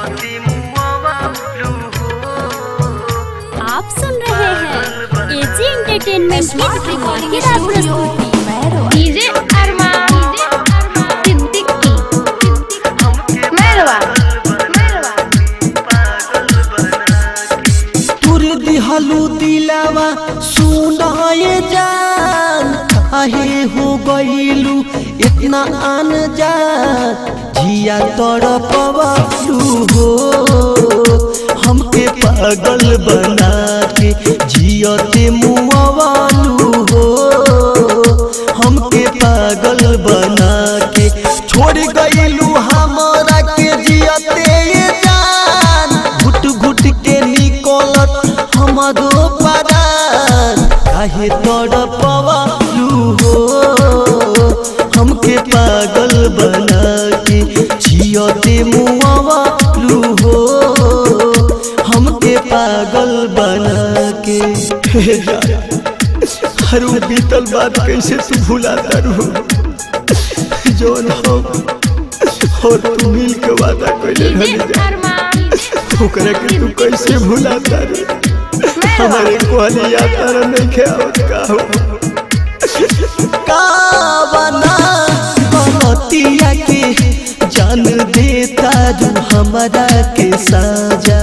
आप सुन रहे हैं एजी एंटरटेनमेंट की धमाकेदार प्रस्तुति डीजे अरमान सिद्दीकी मेहरबान तुर दिहलू दिलावा सुनाए जान काहे हो गईलू इतना आन जान जिया तड़पवलू हो हमके पागल बना के जियते मुआवालू हो हमके पागल बना के छोड़ गईलू हमारा के जियते ये जान घुट घुट के निकलत हमारो परान काहे तड़पवलू हो हमके पागल बना के जियते मुआवालू हो हमके पागल बना के हर वो बीतल बात कैसे तू भुलाता रू जोन हम और तू मिल के वादा कैले डीजे रहली जा अरमान ओकरा के तू कैसे भुलाता रू हमारे कोहली यात्रा नहीं खेवत का हो कावना गलतिया के जान देता रू हमारा के साजा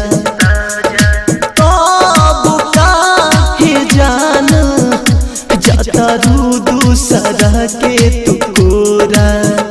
कब काहे जान जाता रू दूसरा के तू कोरा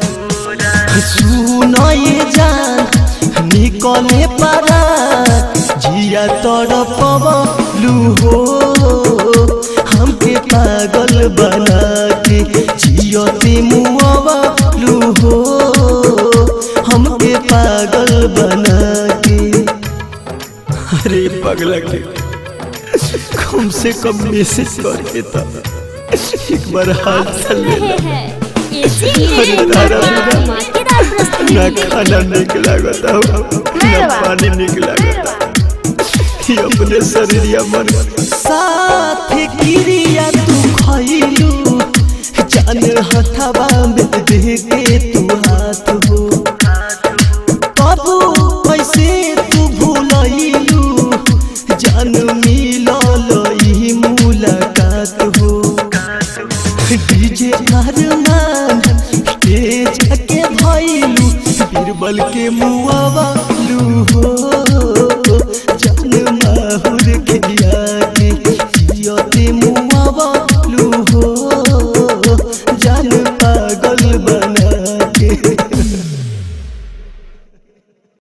सुनो ये जान निकले पारा जिया तड़पवलू हो हमके पागल बना के जियते मुआवलू हो हमके पागल बना के अरे पगला के कम से कम मैसेज करके था एक बार हाथ चल रहे लेना हैं एजी एंटरटेनमेंट की धमाकेदार ना प्रस्तुति खाना निक लागता हो ना पानी निक लागता ये अपने शरीर मन साथ क्रिया तू खइलू जान हथवा में दे के तू हाथ हो कबू कैसे तू भूलइलू जान मिलल ई मुलाकात हो डीजे अरमान स्टेज के भइलू बीरबल के मुआवलू हो